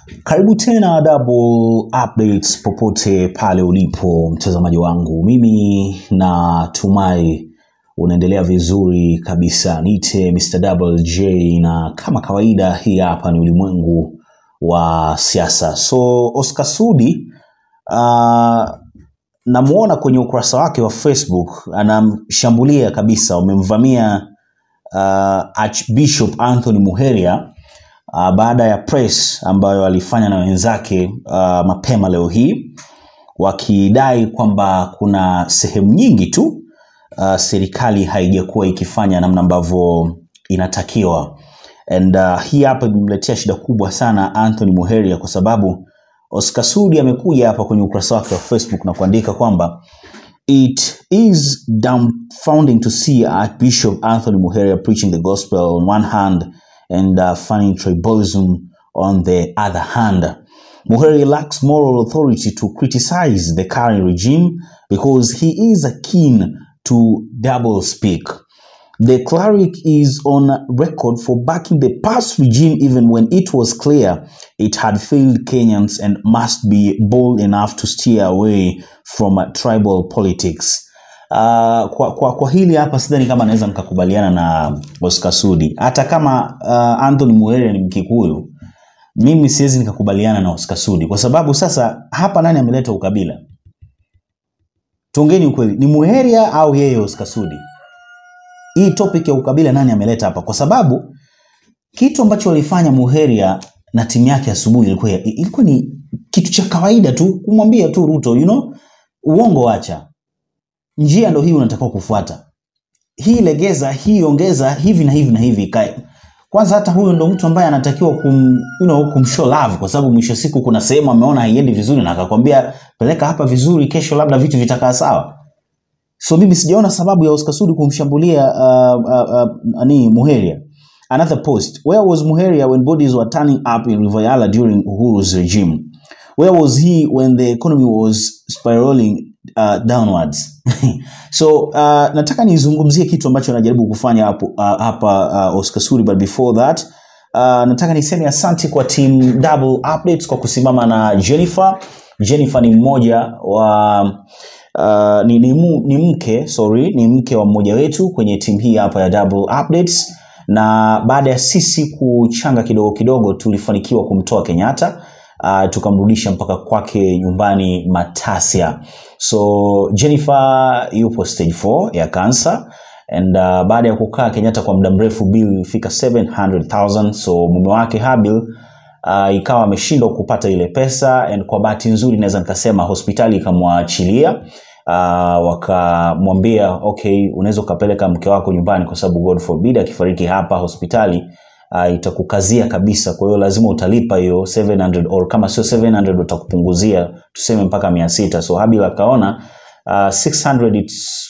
Karibu tena Double Updates popote pale ulipo mtazamaji wangu, mimi natumai unaendelea vizuri kabisa. Niite Mr. Double J, na kama kawaida, hii hapa ni ulimwengu wa siasa. So Oscar Sudi uh, namuona kwenye ukurasa wake wa Facebook anamshambulia kabisa, wamemvamia uh, Archbishop Anthony Muheria uh, baada ya press ambayo alifanya na wenzake uh, mapema leo hii wakidai kwamba kuna sehemu nyingi tu uh, serikali haijakuwa ikifanya namna ambavyo inatakiwa and uh, hii hapa imemletea shida kubwa sana Anthony Muheria kwa sababu Oscar Sudi amekuja hapa kwenye ukurasa wake wa Facebook na kuandika kwamba It is dumbfounding to see Archbishop Anthony Muheria preaching the gospel on one hand and uh, funding tribalism on the other hand. Muheria lacks moral authority to criticize the current regime because he is keen to double speak. The cleric is on record for backing the past regime even when it was clear it had failed Kenyans and must be bold enough to steer away from uh, tribal politics. Uh, kwa, kwa, kwa hili hapa sidhani kama naweza nikakubaliana na Oscar Sudi. Hata kama uh, Anthony Muheria ni Mkikuyu, mimi siwezi nikakubaliana na Oscar Sudi kwa sababu sasa hapa nani ameleta ukabila? Tuongeni ukweli, ni Muheria au yeye Oscar Sudi? Hii topic ya ukabila nani ameleta hapa? Kwa sababu kitu ambacho walifanya Muheria na timu yake asubuhi ilikuwa ilikuwa ni kitu cha kawaida tu, kumwambia tu Ruto, you know, uongo wacha, njia ndo hii unatakiwa kufuata, hii legeza, hii ongeza, hivi na hivi na hivi ikae. Kwanza hata huyo ndo mtu ambaye anatakiwa kum, you know, kumshow love, kwa sababu mwisho siku kuna sehemu ameona haiendi vizuri na akakwambia peleka hapa vizuri, kesho labda vitu vitakaa sawa. So mimi sijaona sababu ya Oscar Sudi kumshambulia uh, uh, uh, nani Muheria. Another post. Where was Muheria when bodies were turning up in River Yala during Uhuru's regime? Where was he when the economy was spiraling uh, downwards? so uh, nataka nizungumzie kitu ambacho najaribu kufanya hapo uh, hapa uh, Oscar Sudi but before that uh, nataka niseme asante kwa team Double Updates kwa kusimama na Jennifer. Jennifer ni mmoja wa uh, ni, ni, mu, ni mke sorry, ni mke wa mmoja wetu kwenye timu hii hapa ya Double Updates, na baada ya sisi kuchanga kidogo kidogo tulifanikiwa kumtoa Kenyatta uh, tukamrudisha mpaka kwake nyumbani Matasia. So Jennifer yupo stage 4 ya cancer and uh, baada ya kukaa Kenyatta kwa muda mrefu, bill ilifika 700,000 so mume wake Habil uh, ikawa ameshindwa kupata ile pesa and kwa bahati nzuri naweza nikasema hospitali ikamwachilia uh, wakamwambia okay, unaweza ukapeleka mke wako nyumbani kwa sababu God forbid akifariki hapa hospitali uh, itakukazia kabisa, kwa hiyo lazima utalipa hiyo 700 or kama sio 700 utakupunguzia tuseme mpaka 600. So Habil akaona uh, 600 it's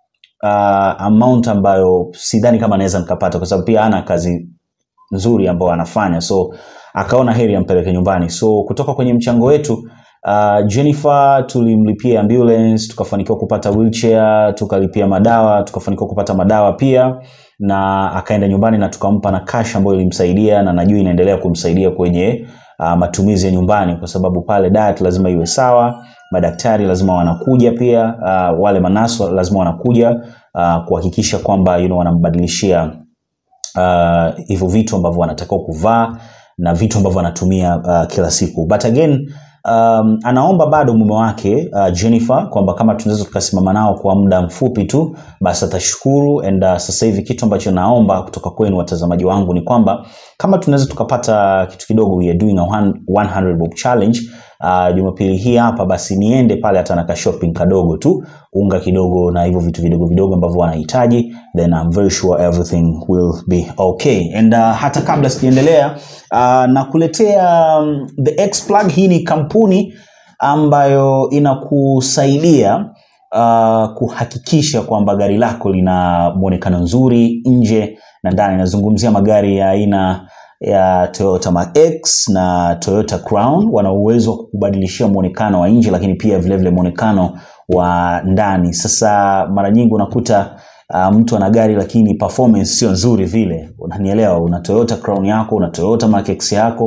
uh, amount ambayo sidhani kama naweza nikapata kwa sababu pia ana kazi nzuri ambayo anafanya so akaona heri ampeleke nyumbani. So kutoka kwenye mchango wetu uh, Jennifer tulimlipia ambulance, tukafanikiwa kupata wheelchair, tukalipia madawa, tukafanikiwa kupata madawa pia, na akaenda nyumbani na tukampa na cash ambayo ilimsaidia na najua inaendelea kumsaidia kwenye uh, matumizi ya nyumbani, kwa sababu pale diet lazima iwe sawa, madaktari lazima wanakuja pia, uh, wale manaso lazima wanakuja uh, kuhakikisha kwamba you know, wanambadilishia hivyo uh, vitu ambavyo wanatakiwa kuvaa na vitu ambavyo anatumia uh, kila siku but again um, anaomba bado mume wake uh, Jennifer kwamba kama tunaweza tukasimama nao kwa muda mfupi tu basi atashukuru and uh, sasa hivi kitu ambacho naomba kutoka kwenu watazamaji wangu ni kwamba kama tunaweza tukapata kitu kidogo we are doing a 100 bob challenge uh, Jumapili hii hapa basi niende pale hata na ka shopping kadogo tu unga kidogo na hivyo vitu vidogo vidogo ambavyo wanahitaji then I'm very sure everything will be okay and uh, hata kabla sijaendelea uh, nakuletea um, the X plug hii ni kampuni ambayo inakusaidia uh, kuhakikisha kwamba gari lako lina mwonekano nzuri nje na ndani nazungumzia magari ya aina ya Toyota Mark X na Toyota Crown wana uwezo wa kukubadilishia muonekano wa nje, lakini pia vilevile muonekano wa ndani. Sasa mara nyingi unakuta uh, mtu ana gari lakini performance sio nzuri vile, unanielewa? Una Toyota Crown yako, una Toyota Mark X yako,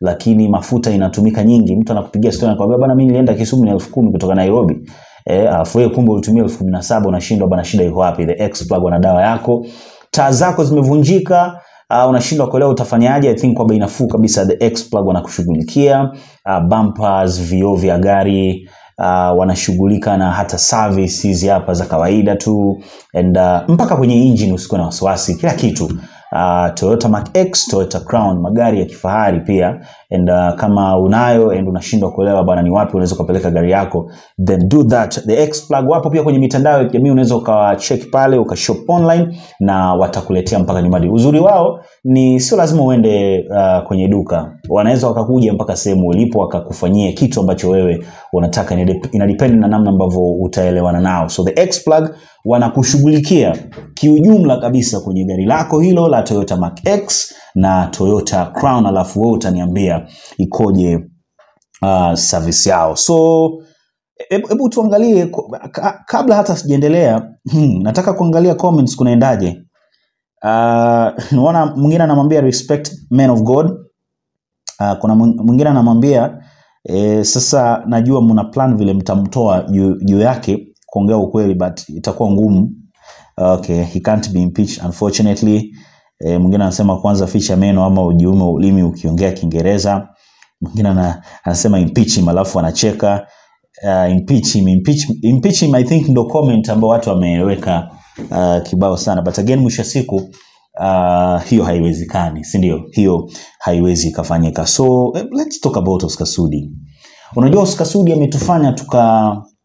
lakini mafuta inatumika nyingi mtu anakupigia story anakuambia bwana mimi nilienda Kisumu na elfu kumi kutoka Nairobi eh alafu wewe kumbe ulitumia elfu kumi na saba unashindwa bwana shida iko wapi the X plug wana dawa yako taa zako zimevunjika uh, unashindwa kuelewa utafanyaje i think kwa bei nafuu kabisa the X plug wanakushughulikia uh, bumpers vioo vya gari uh, wanashughulika na hata service hizi hapa za kawaida tu and uh, mpaka kwenye engine usikuwe na wasiwasi kila kitu uh, Toyota Mark X, Toyota Crown, magari ya kifahari pia and uh, kama unayo and unashindwa kuelewa bwana ni wapi unaweza ukapeleka gari yako then do that the X plug wapo pia kwenye mitandao ya kijamii unaweza ukawacheck pale ukashop online na watakuletea mpaka nyumbani uzuri wao ni sio lazima uende uh, kwenye duka wanaweza wakakuja mpaka sehemu ulipo wakakufanyia kitu ambacho wewe unataka Inadep- inadepend na namna ambavyo utaelewana nao so the X plug wanakushughulikia kiujumla kabisa kwenye gari lako hilo la Toyota Mark X na Toyota Crown alafu wewe utaniambia ikoje uh, service yao so hebu hebu tuangalie ko- ka, kabla hata sijaendelea hmm, nataka kuangalia comments kunaendaje uh, naona mwingine anamwambia respect men of god uh, kuna mwing- mwingine anamwambia eh, sasa najua mna plan vile mtamtoa juu juu yake kuongea ukweli but itakuwa ngumu okay he can't be impeached unfortunately eh, mwingine anasema kwanza ficha meno ama ujiume ulimi ukiongea kiingereza mwingine ana, anasema impeach him alafu anacheka uh, impeach him, impeach, impeach him I think ndo comment ambao watu wameweka uh, kibao sana but again mwisho wa siku uh, hiyo haiwezekani si ndio hiyo haiwezi ikafanyika so eh, let's talk about Oscar Sudi unajua Oscar Sudi ametufanya tuka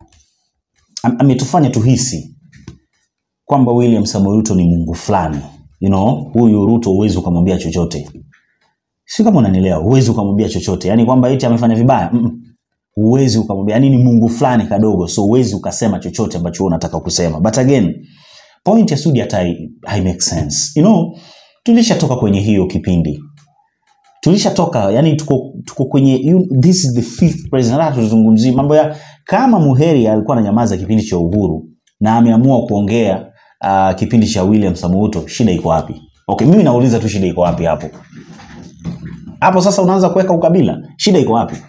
am- ametufanya tuhisi kwamba William Samoei Ruto ni Mungu fulani you know huyu Ruto huwezi ukamwambia chochote si kama unanielewa huwezi ukamwambia chochote yani kwamba eti amefanya vibaya Mm-mm. huwezi ukamwambia yani ni Mungu fulani kadogo so huwezi ukasema chochote ambacho wewe unataka kusema but again point ya Sudi hata hai hai make sense you know tulishatoka kwenye hiyo kipindi tulishatoka yani tuko, tuko kwenye you, this is the fifth president hata tuzungumzie mambo ya kama Muheri alikuwa ananyamaza kipindi cha uhuru na ameamua kuongea uh, kipindi cha William Samoei Ruto shida iko wapi okay mimi nauliza tu shida iko wapi hapo hapo sasa unaanza kuweka ukabila shida iko wapi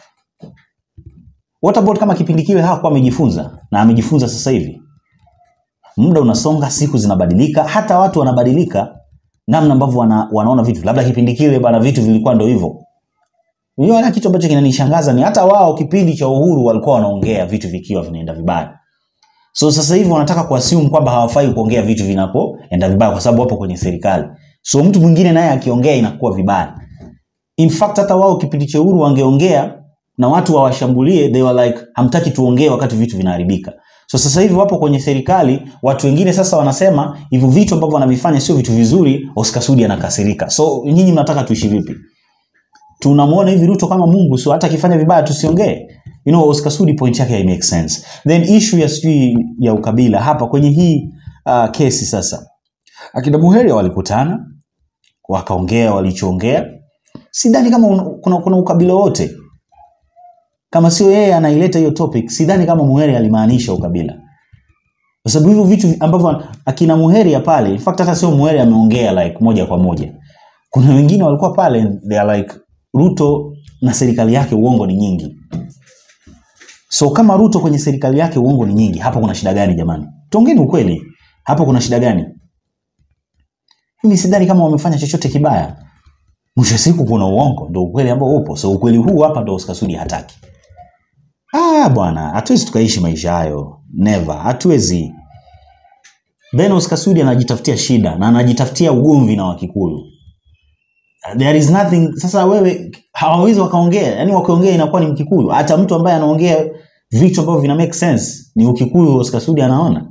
what about kama kipindi kile hakuwa amejifunza na amejifunza sasa hivi muda unasonga siku zinabadilika hata watu wanabadilika namna ambavyo wana, wanaona vitu labda kipindi kile bana vitu vilikuwa ndo hivyo unajua hata kitu ambacho kinanishangaza ni hata wao kipindi cha uhuru walikuwa wanaongea vitu vikiwa vinaenda vibaya so sasa hivi wanataka kuassume kwamba hawafai kuongea vitu vinapoenda vibaya kwa sababu wapo kwenye serikali so mtu mwingine naye akiongea inakuwa vibaya in fact hata wao kipindi cha uhuru wangeongea na watu wawashambulie they were like hamtaki tuongee wakati vitu vinaharibika so sasa hivi wapo kwenye serikali watu wengine sasa wanasema hivyo vitu ambavyo wanavifanya sio vitu vizuri Oscar Sudi anakasirika so nyinyi mnataka tuishi vipi tunamwona hivi Ruto kama Mungu so hata akifanya vibaya tusiongee you know Oscar Sudi point yake hai make sense then issue ya sijui ya ukabila hapa kwenye hii uh, kesi sasa akina Muheria walikutana wakaongea walichoongea sidhani kama un, kuna, kuna ukabila wote kama sio yeye anaileta hiyo topic sidhani kama Muheria alimaanisha ukabila kwa sababu hivyo vitu ambavyo akina Muheria pale in fact hata sio Muheria ameongea like moja kwa moja kuna wengine walikuwa pale they are like Ruto na serikali yake uongo ni nyingi so kama Ruto kwenye serikali yake uongo ni nyingi hapo kuna shida gani jamani tuongeni ukweli hapo kuna shida gani mimi sidhani kama wamefanya chochote kibaya mwisho wa siku kuna uongo ndo ukweli ambao upo so ukweli huu hapa ndo Oscar Sudi hataki ah bwana hatuwezi tukaishi maisha hayo never hatuwezi then Oscar Sudi anajitafutia shida na anajitafutia ugomvi na Wakikuyu there is nothing sasa wewe hawawezi wakaongea yani wakiongea inakuwa ni Mkikuyu hata mtu ambaye anaongea vitu ambavyo vina make sense ni Ukikuyu Oscar Sudi anaona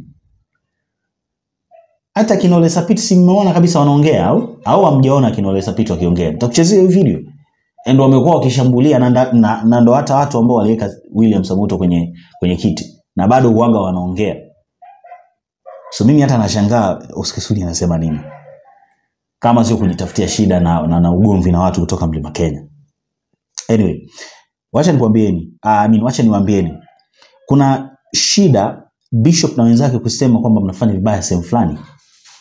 hata Kinole Sapit si mmeona kabisa wanaongea au au hamjaona Kinole Sapit wakiongea nitakuchezea hiyo video and wamekuwa wakishambulia na, nda- na, na ndo hata watu ambao waliweka William Samoto kwenye kwenye kiti na bado uwaga wanaongea so mimi hata nashangaa Oscar Sudi anasema nini kama sio kujitafutia shida na, na, na ugomvi na watu kutoka mlima Kenya anyway wacha nikwambieni uh, I mean, wacha niwaambieni kuna shida bishop na wenzake kusema kwamba mnafanya vibaya sehemu fulani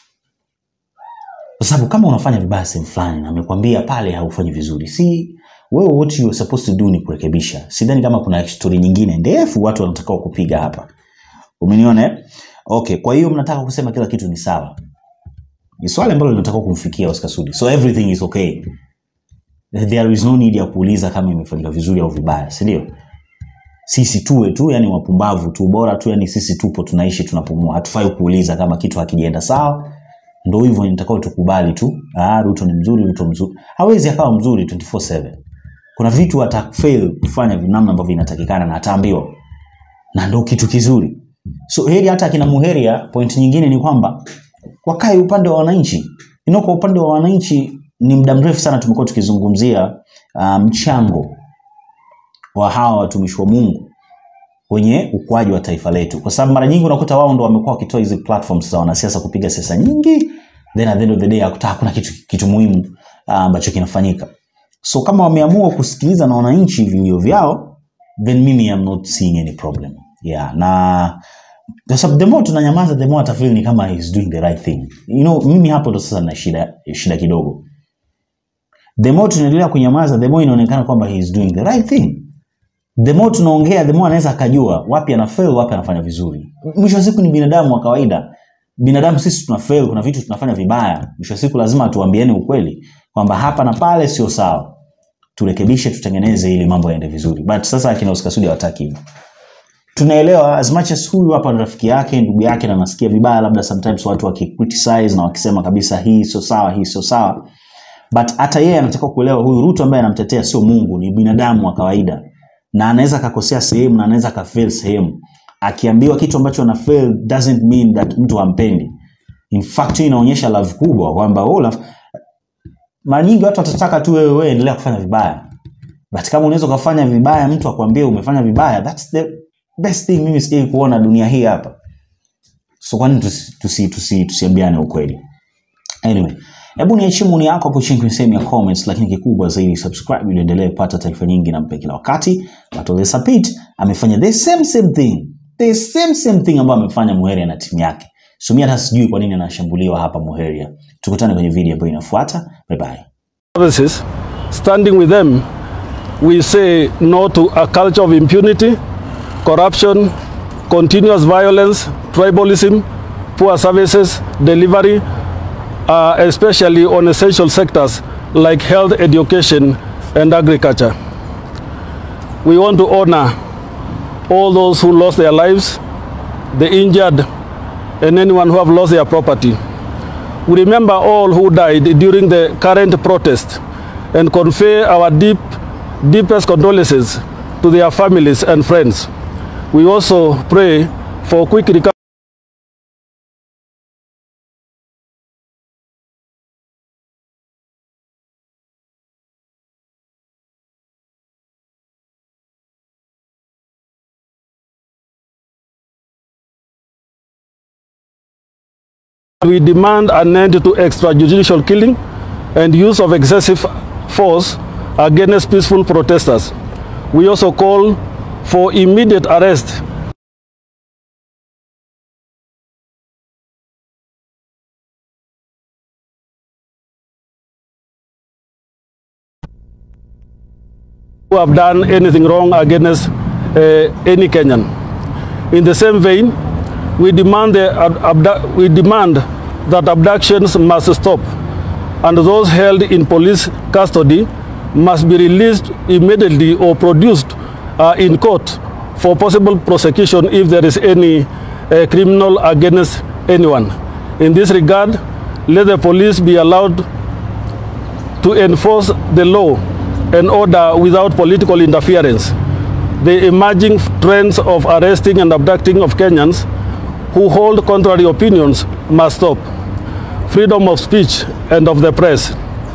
kwa sababu kama unafanya vibaya sehemu fulani na amekwambia pale haufanyi vizuri si wewe what you are supposed to do ni kurekebisha sidhani kama kuna story nyingine ndefu watu wanatakiwa kupiga hapa umeniona eh? okay kwa hiyo mnataka kusema kila kitu ni sawa ni swali ambalo linatakiwa kumfikia Oscar Sudi so everything is okay there is no need ya kuuliza kama imefanyika vizuri au vibaya si ndio sisi tuwe tu yani wapumbavu tu bora tu yani sisi tupo tunaishi tunapumua hatufai kuuliza kama kitu hakijaenda sawa ndo hivyo nitakao tukubali tu ah Ruto ni mzuri Ruto mzuri hawezi akawa mzuri 24/7 kuna vitu atafail kufanya namna ambavyo inatakikana na ataambiwa na ndo kitu kizuri so heri hata akina muheria point nyingine ni kwamba wakae upande wa wananchi you know, kwa upande wa wananchi ni muda mrefu sana tumekuwa tukizungumzia ah, mchango um, wa hawa watumishi wa Mungu kwenye ukuaji wa taifa letu, kwa sababu mara nyingi unakuta wao ndo wamekuwa wakitoa hizi platforms za wanasiasa kupiga siasa nyingi, then at the end of the day hakuta hakuna kitu, kitu muhimu ah, ambacho kinafanyika. So kama wameamua kusikiliza na wananchi vilio vyao, then mimi am not seeing any problem yeah, na kwa sababu the more tunanyamaza the more atafeel ni kama he's doing the right thing. You know, mimi hapo ndo sasa na shida, shida kidogo. The more tunaendelea kunyamaza the more inaonekana kwamba he is doing the right thing the more tunaongea the more anaweza akajua wapi ana fail wapi anafanya vizuri mwisho wa siku ni binadamu wa kawaida binadamu sisi tuna fail kuna vitu tunafanya vibaya mwisho wa siku lazima tuambiane ukweli kwamba hapa na pale sio sawa turekebishe tutengeneze ili mambo yaende vizuri but sasa akina Oscar Sudi hawataki hivyo tunaelewa as much as huyu hapa ni rafiki yake ndugu yake na nasikia vibaya labda sometimes watu wakicriticize na wakisema kabisa hii sio sawa hii sio sawa but hata yeye anatakiwa kuelewa huyu Ruto ambaye anamtetea sio Mungu ni binadamu wa kawaida na anaweza akakosea sehemu na anaweza akafail sehemu akiambiwa kitu ambacho ana fail doesn't mean that mtu hampendi in fact hii inaonyesha love kubwa kwamba oh, love mara nyingi watu watataka tu wewe wewe endelea kufanya vibaya but kama unaweza ukafanya vibaya mtu akwambie umefanya vibaya that's the best thing mimi sijai kuona dunia hii hapa so kwani tusiambiane tusi, tusi, tusiambiane ukweli anyway hebu niachie maoni yako hapo chini kwenye sehemu ya comments lakini kikubwa zaidi subscribe ili uendelee kupata taarifa nyingi na mpe kila wakati Batole Sapit amefanya the same same thing the same same thing ambayo amefanya Muheria na timu yake so mimi hata sijui kwa nini anashambuliwa hapa Muheria tukutane kwenye video ambayo inafuata bye bye services, standing with them, we say no to a culture of impunity, corruption, continuous violence, tribalism, poor services, delivery, uh, especially on essential sectors like health, education, and agriculture. We want to honor all those who lost their lives, the injured, and anyone who have lost their property. We remember all who died during the current protest and convey our deep, deepest condolences to their families and friends. We also pray for quick recovery. We demand an end to extrajudicial killing and use of excessive force against peaceful protesters. We also call for immediate arrest who have done anything wrong against uh, any Kenyan. In the same vein, we demand, the, abdu- we demand that abductions must stop and those held in police custody must be released immediately or produced uh, in court for possible prosecution if there is any uh, criminal against anyone. In this regard, let the police be allowed to enforce the law and order without political interference. The emerging trends of arresting and abducting of Kenyans who hold contrary opinions must stop. Freedom of speech and of the press.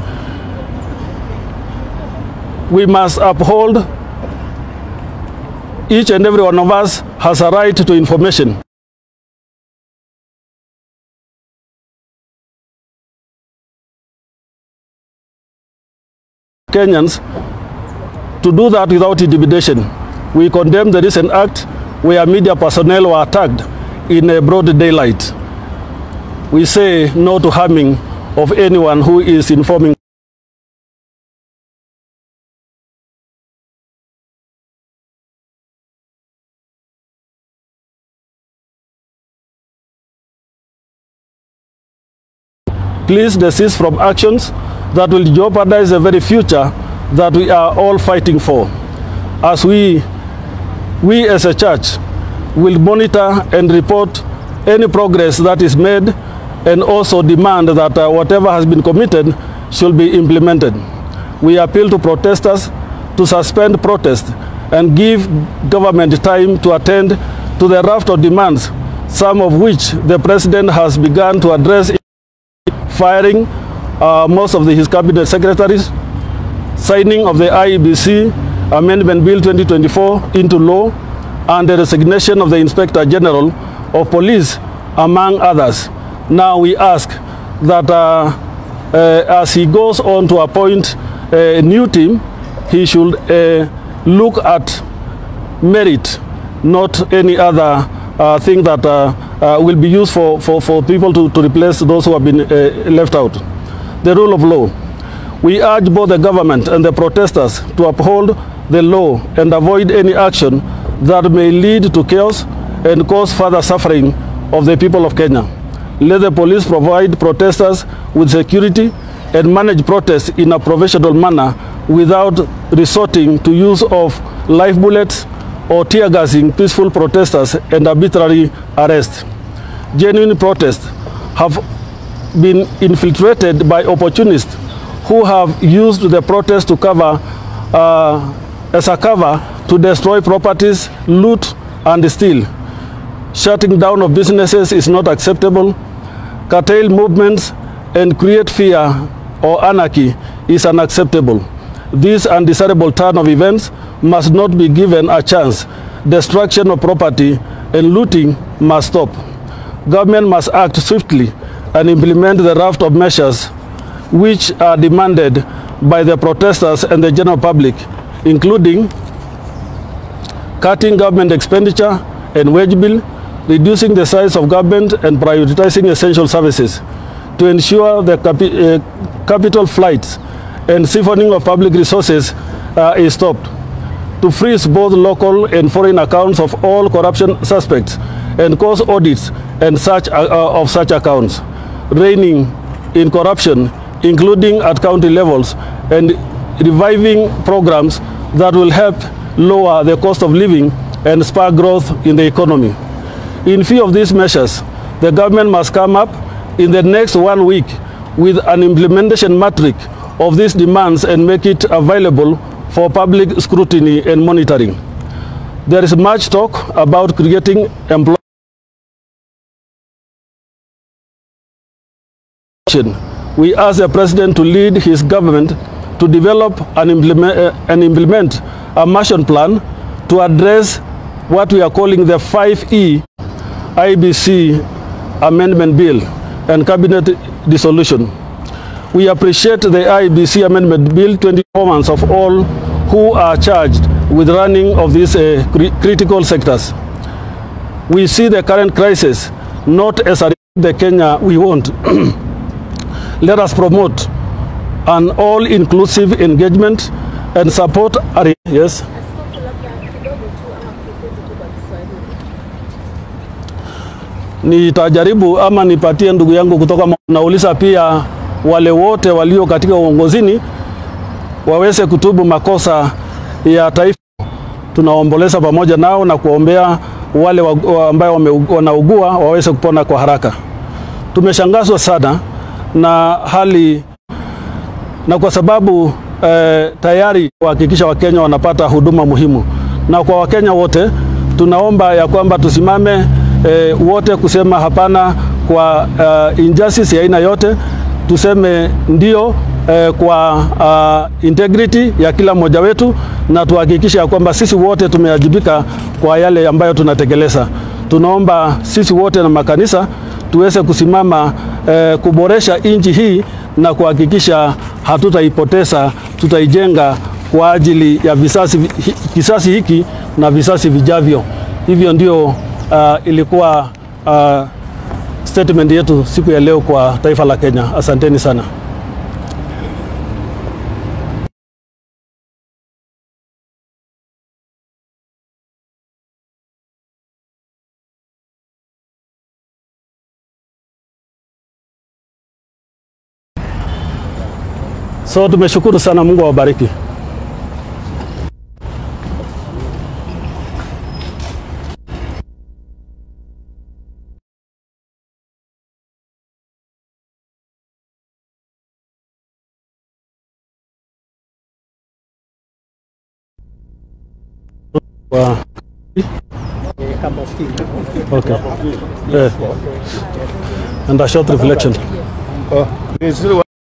We must uphold each and every one of us has a right to information. Kenyans to do that without intimidation. We condemn the recent act where media personnel were attacked in a broad daylight. We say no to harming of anyone who is informing please desist from actions that will jeopardize the very future that we are all fighting for. As we, we as a church will monitor and report any progress that is made and also demand that uh, whatever has been committed should be implemented. We appeal to protesters to suspend protest and give government time to attend to the raft of demands, some of which the president has begun to address, firing uh, most of the, his cabinet secretaries, signing of the IEBC Amendment Bill 2024 into law, and the resignation of the Inspector General of Police, among others. Now we ask that uh, uh, as he goes on to appoint a new team, he should uh, look at merit, not any other uh, thing that uh, uh, will be used for, for, for people to, to replace those who have been uh, left out. The rule of law. We urge both the government and the protesters to uphold the law and avoid any action that may lead to chaos and cause further suffering of the people of Kenya. Let the police provide protesters with security and manage protests in a professional manner without resorting to use of live bullets or tear gassing peaceful protesters and arbitrary arrest. Genuine protests have been infiltrated by opportunists who have used the protest to cover uh, as a cover to destroy properties, loot, and steal. Shutting down of businesses is not acceptable. Curtail movements and create fear or anarchy is unacceptable. This undesirable turn of events must not be given a chance. Destruction of property and looting must stop. Government must act swiftly and implement the raft of measures which are demanded by the protesters and the general public, including cutting government expenditure and wage bill, reducing the size of government and prioritizing essential services to ensure the capi uh, capital flights and siphoning of public resources uh, is stopped, to freeze both local and foreign accounts of all corruption suspects and cause audits and such, uh, of such accounts, reigning in corruption, including at county levels, and reviving programs that will help lower the cost of living and spur growth in the economy. In view of these measures, the government must come up in the next one week with an implementation matrix of these demands and make it available for public scrutiny and monitoring. There is much talk about creating employment. We ask the President to lead his government to develop and implement, uh, and implement a Marshall Plan to address what we are calling the 5E IBC Amendment Bill and Cabinet dissolution. We appreciate the IBC Amendment Bill 20 performance of all who are charged with running of these uh, cri critical sectors. We see the current crisis not as a the Kenya we want. Let us promote an all-inclusive engagement and support. Our, yes. Askofu, labda kidogo tu ama kifupi tu kwa Kiswahili. Nitajaribu ama nipatie ndugu yangu kutoka Mo- nauliza pia wale wote walio katika uongozini waweze kutubu makosa ya taifa. Tunaomboleza pamoja nao na kuombea wale wa, wa ambao wame- wanaugua waweze kupona kwa haraka. Tumeshangazwa sana na hali na kwa sababu eh, tayari kuhakikisha Wakenya wanapata huduma muhimu, na kwa Wakenya wote tunaomba ya kwamba tusimame eh, wote kusema hapana kwa uh, injustice ya aina yote, tuseme ndio eh, kwa uh, integrity ya kila mmoja wetu, na tuhakikishe ya kwamba sisi wote tumewajibika kwa yale ambayo tunatekeleza. Tunaomba sisi wote na makanisa tuweze kusimama eh, kuboresha nchi hii na kuhakikisha hatutaipoteza, tutaijenga kwa ajili ya visasi, hi- kisasi hiki na visasi vijavyo. Hivyo ndio uh, ilikuwa uh, statement yetu siku ya leo kwa taifa la Kenya. Asanteni sana. So tumeshukuru sana, Mungu awabariki. Wow. Okay. Yeah. And a short reflection. Oh, it's